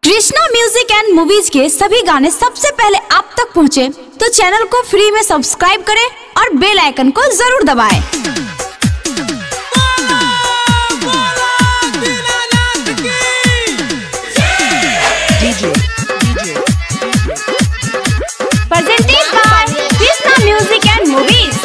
Krishna music and movies के सभी गाने सबसे पहले आप तक पहुंचे, तो चैनल को फ्री में सब्सक्राइब करें और बेल आइकन को जरूर दबाएं। Presented by Krishna Music and Movies.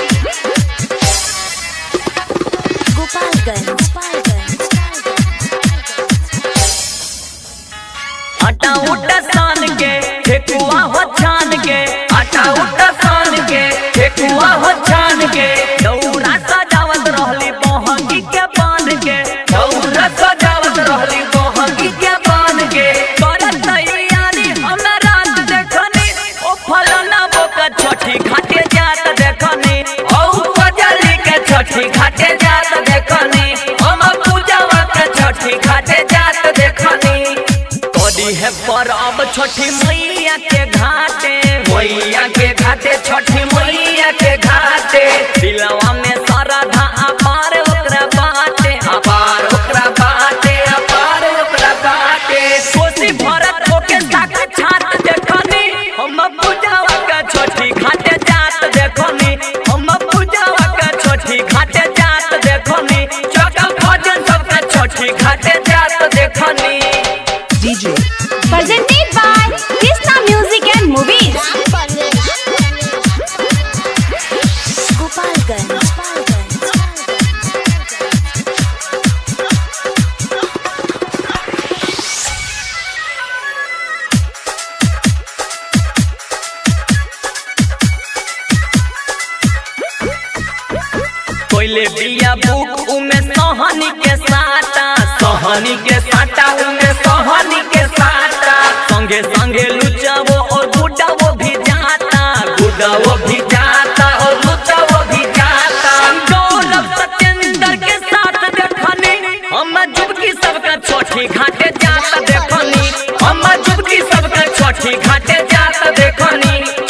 आटा उटा सान के ठेकुआ हो छान के आटा उटा सान के ठेकुआ हो छान के दौरा सजावत रहली बहंगी के बांध के दौरा सजावत रहली बहंगी के बांध के करत तैयारी हमरा रात देखनी ओ फलना बोका छठी घाटे जात देखनी ओ पजली के छठी घाटे जात देखनी हम पूजावा के छठी घाटे जात देखनी कदी है परब छठी मैया के घाटे मैया के घाटे छठी मैया के घाटे दिलवा में श्रद्धा अपार ओकरा बाटे अपार ओकरा बाटे अपार ओकरा बाटे कोसी भरत होके साक छात देखनी हम पूजावा के छठी घाटे जात देखनी हम पूजावा के छठी घाटे जात देखनी चकल भजन सबके छठी घाटे जात देखनी Presented by Krishna Music and Movies. कोइले बिया बुक उमे सहनी के साटा सहनी के साटा उमे सहनी के साटा संगे संगे लुचावो और गुडावो भी जाता गुडावो भी जाता और लुचावो भी जाता गौरव सत्येंद्र के साथ देखनी हम जुबकी सबका छोटी घाटे जाता देखनी हम जुबकी सबका छोटी घाटे जाता देखनी